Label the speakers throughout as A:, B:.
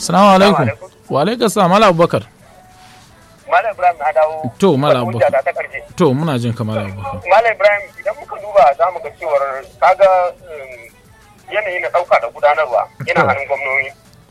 A: Assalamu alaikum. Wa alaikum salam Malam Abubakar.
B: Malam Ibrahim na dawo.
A: To Malam
B: Hujja
A: Abubakar.
B: ta ta ƙarshe.
A: To muna jin ka Malam Abubakar.
B: Malam Ibrahim idan muka duba za mu ga cewar kaga um, yanayi na ɗauka da gudanarwa yana
A: To.
B: hannun gwamnoni.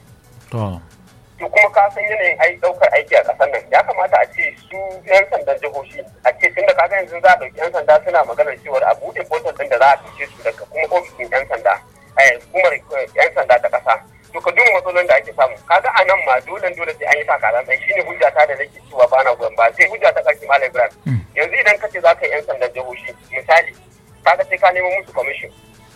A: To.
B: To kuma ka san yanayin ai ɗaukar aiki a ƙasar nan ya kamata a ce su 'yan sandan jihohi a ce tunda kaga yanzu za a ɗauki 'yan sanda suna maganar cewar a buɗe portal ɗin da za a fice su daga kuma ofishin 'yan sanda eh, hukumar eh, 'yan sanda ta ƙasa. To ka duba matsalolin da ake samu kaga a nan ma dole dole sai an yi takalan ɗan shine hujja ta da nake cewa ba na goyon ba sai hujja ta ƙarshe Malam Ibrahim.
A: Mm.
B: yanzu idan ka ce za ka yi 'yan sandan jihohi misali kaga sai ka nemo musu kwamishin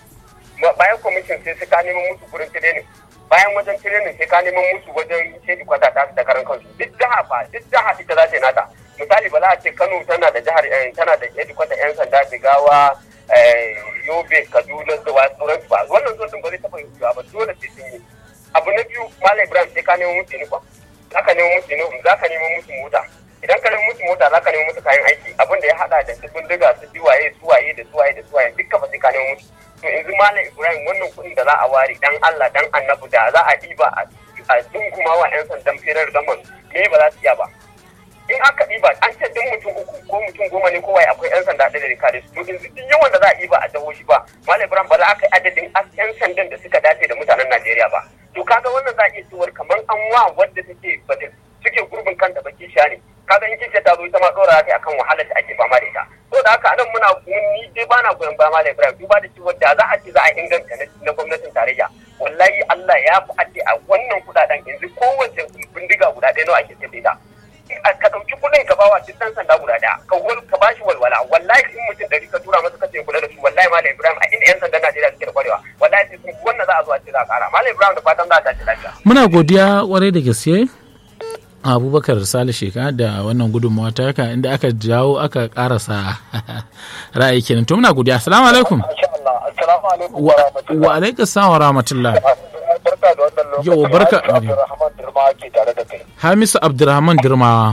B: Ma- bayan kwamishin sai sai ka nemo musu gurin tirenin bayan wajen tirenin sai ka nemo musu wajen shedi kwata ta da karan kansu duk jiha fa duk jiha ita za ta yi nata misali ba za a ce kano tana da jihar eh, tana da shedi kwata 'yan sanda jigawa eh, yobe kaduna da wasu sauransu ba wannan zuwa ba zai taɓa yiwuwa ba dole sai sun yi abu na biyu malam ibrahim sai ka nemo musu uniform za ka nemo musu uniform za ka nemo musu mota idan ka nemo musu mota za ka nemo musu kayan aiki abin da ya hada da su bindiga su biwaye su waye da su waye da su waye duka ba sai ka nemo musu to yanzu malam ibrahim wannan kuɗin da za a ware dan allah dan annabi da za a ɗiba a a dunguma wa 'yan sandan firar gaman me ba za su iya ba in aka ɗiba an ce duk mutum uku ko mutum goma ne ko waye akwai 'yan sanda ɗaya da kare su to yanzu duk yawan da za a ɗiba a jihohi ba malam ibrahim ba za a kai adadin 'yan sandan da suka dace da mutanen najeriya ba to kaga wannan za a iya cewar kamar an wa wadda take bada suke gurbin kanta baki sha ne kaga in kishe ta zo ita ma dora ta akan wahalar da ake fama da ita to da haka anan muna ni dai ba na goyon baya malam ibrahim duba da cewa da za a ce za a inganta na- na gwamnatin tarayya wallahi allah ya fi a ce a wannan kudaden yanzu kowace bindiga guda ɗaya nawa ake sayar da ita ka ɗauki kuɗin ka bawa duk ɗan sanda guda ɗaya ka wal ka bashi walwala wallahi in mutum ɗari ka tura masa kace kula da su wallahi malam ibrahim a inda yan sandan najeriya suke da kwarewa wallahi sai sun wannan za a zo a ce za a ƙara malam ibrahim da fatan za a tashi lafiya
A: Muna godiya kwarai da gaske Abubakar Sale Sheka da wannan gudunmawa ta haka inda aka jawo aka karasa ra'ayi kenan. To muna godiya. Assalamu alaikum.
B: Masha Allah, assalamu alaikum
A: Wa wa alaikum salam wa rahmatullah.
B: Barka da wannan lokaci.
A: Yau, barka-
B: Harisu Abdulrahman Dirma ke tare da kai.
A: Hamisu Abdurrahman Dirmawa.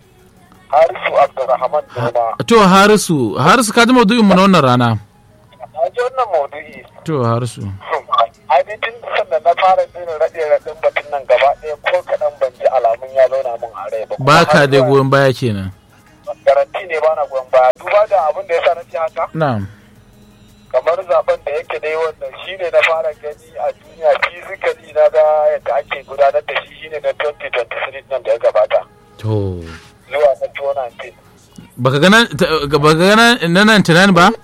B: Harisu Abdulrahman Dirma.
A: To Harisu, Harisu ka ji maudu'in mu na wannan rana.
B: A ji wannan maudu'i.
A: To Harisu.
B: Ainihin sannan na fara jin raɗe raɗin batun nan gaba ɗaya ko kaɗan ban ji alamun ya zauna min a rai ba. Kuma
A: Ba ka
B: har
A: da
B: zuwa
A: goyon baya kenan.
B: Garanti ne ba na goyon baya. Duba da abin da ya sa na ce haka.
A: Na'am.
B: kamar zaben da yake dai wannan shine na fara gani a duniya physically na ga yadda ake gudanar da shi shine na 2023 nan da ya gabata
A: To.
B: zuwa na 2019
A: Baka gana baka gana na nan tunan ba?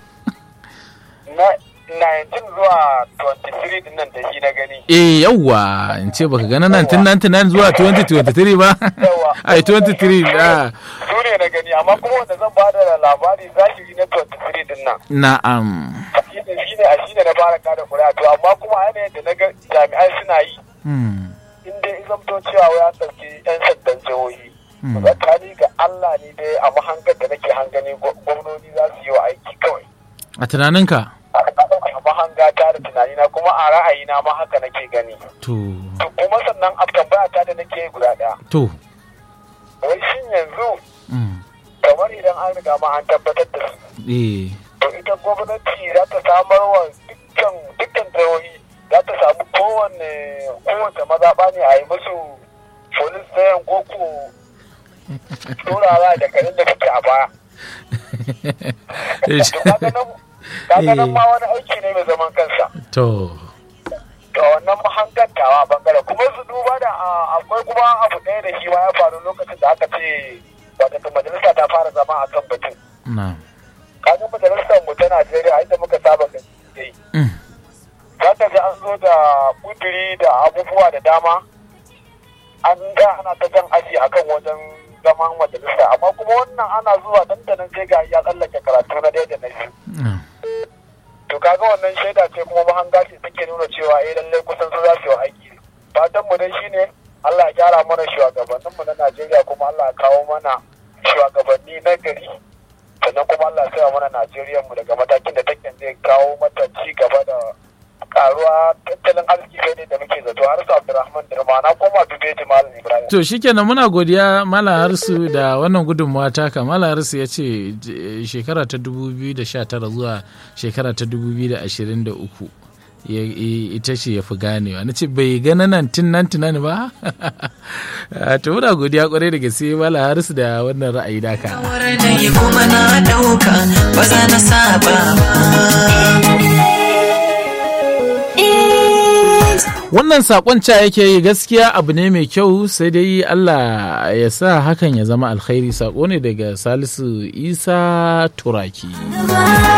B: na 19 zuwa 23 din nan da shi na gani
A: Eh yawwa in ce baka gana nan tun 99 zuwa 2023 ba?
B: Yawwa.
A: Ai 23 da
B: su ne na gani amma kuma wanda zan ba da labari zahiri na 23 din nan
A: na'am.
B: shine shine a shine na fara kada kuri'a to amma kuma a yanayin da na ga jami'ai suna yi
A: Hmm.
B: in dai in zamto cewa wai an ɗauki 'yan sandan jihohi
A: Hmm.
B: tsakani ga Allah ne dai a mahangar da nake hangani gwa- gwamnoni za su yi wa aiki kawai
A: A tunaninka?
B: a a mahanga ta da tunanina kuma a ra'ayina ma haka nake gani
A: To.
B: to kuma sannan a tambaya ta da nake yi guda ɗaya
A: To.
B: wai shin yanzu
A: Hmm.
B: kamar idan an riga ma an tabbatar da su
A: Eh.
B: to ita gwamnati za ta samar wa dukkan dukkan jihohi za ta samu kowanne kowace mazaɓa ne a yi musu polis stayan koko turara da kanin da suke a baya to kaga nan kaga nan ma wani aiki ne mai zaman kansa
A: To.
B: to wannan mahangantawa bangare kuma su duba da a- akwai kuma abu ɗaya da shi ma ya faru lokacin da aka ce wata majalisa ta fara zama a kan batun
A: Na'am.
B: kaga majalisar mu ta Najeriya inda muka saba da yi
A: Hmm.
B: za ka ji an zo da kuduri da abubuwa da dama an ga ana ta jan aji akan wajen zaman majalisa amma kuma wannan ana zuwa dandanan sai ga ya tsallake karatu na ɗaya da na biyu
A: Na'am.
B: to kaga wannan shaida ce kuma mahanga ce take nuna cewa eh lallai kusan su za su yi aiki fatan mu dai shine Allah ya gyara mana shugabannin mu na Najeriya kuma Allah ya kawo mana shugabanni na gari sannan kuma Allah ya sa mana Najeriya mu daga matakin da take zai kawo mata ci gaba da karuwa tattalin arziki sai ne da muke zato har su Abdulrahman Dirma na koma Dubeji Malam Ibrahim
A: To shikenan muna godiya Malam Harsu da wannan gudunmawa taka. Malam Harsu ya ce j- shekara ta 2019 zuwa shekara ta 2023 ita ce ya fi ganewa na ce bai gana nan tun nan tunani ba to muna godiya kwarai da gaske mala harisu da wannan ra'ayi daka
C: kuma na dauka ba za na saba
A: wannan sakon ca yake yi gaskiya abu ne mai kyau sai dai Allah ya sa hakan ya zama alkhairi sako ne daga salisu isa turaki